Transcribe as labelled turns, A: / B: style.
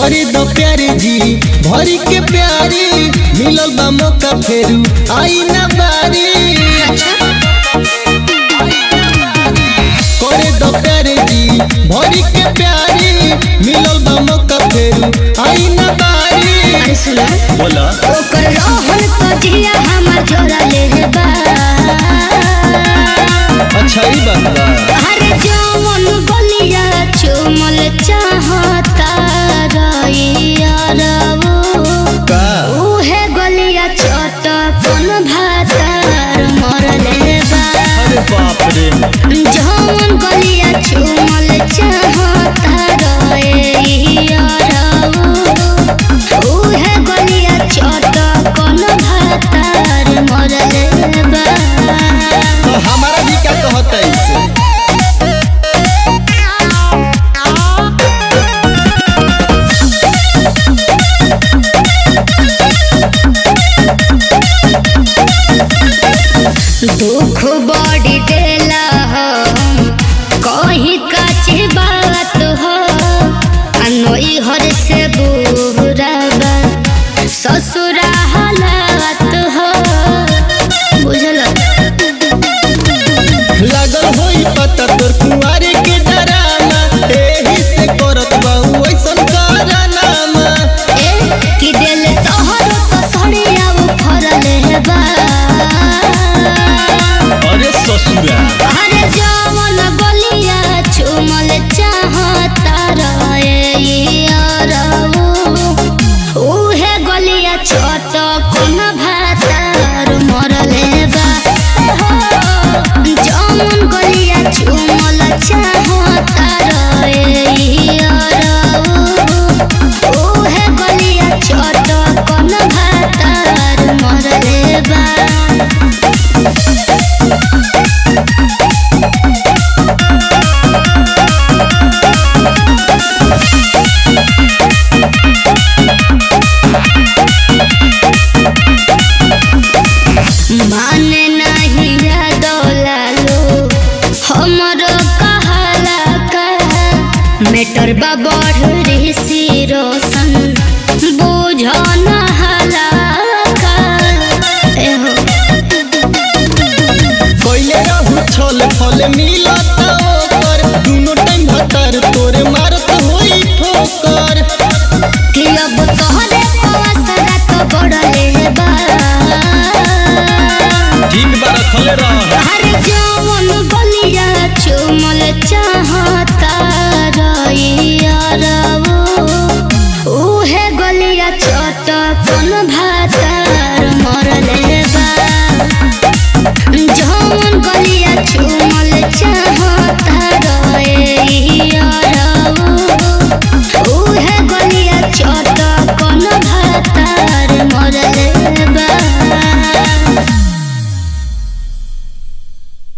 A: करे दो प्यारे जी भरी के प्यारी मिलल बा मौका फेरू आई ना बारी करे दो प्यारे जी भरी के प्यारी मिलल बा मौका फेरू आई ना बारी
B: अरे सुनो
A: बोला
B: ओकर रोहन कजिया हमर जोरा ले बा
A: अच्छा ही बात बा
B: अरे जवन बलिया चुमल चाहता रइया रवो
A: का
B: उहे गलिया चटकन भातार मरले बा
A: अरे बाप रे
B: जवन गलिया चुमल चाहता रइया रवो उहे गलिया चटकन भातार मरले बा
A: तो हमारा भी क्या कहता है इसे
B: दुख बड़ी देला हो कहीं काचे बात हो अनोई हर से बुराबा ससुरा हालात हो बुझल
A: लागल होई पता तोर कुंवारे के डरामा एही से करत बाऊ ऐसन कारनामा
B: ए कि दिल तोहर तो सड़िया वो फरल बा
A: अरे ससुरा
B: अरे जवन बलिया चुमल चाहता रहे उहे गलिया छोट कोन भातार मरले बा जवन गलिया चुमल चाहता रहे उहे गलिया छोट कोन भातार मरले बा माने नहीं डोलालो हमर कहाला का मेटर बा बढ़ ऋषि रोशन बुझ न हाला का एहो
A: कोइले रहू छल फल मिलत ओकर दुनो टाइम भतर तोरे मारत होई ठोकर
B: कि अब तोहरे पासरा तो बढ़ले बा
A: ठीक बा रखले रह
B: हर जवन बलिया चुमल चाहता रइया रवो उहे गलिया चटकन भा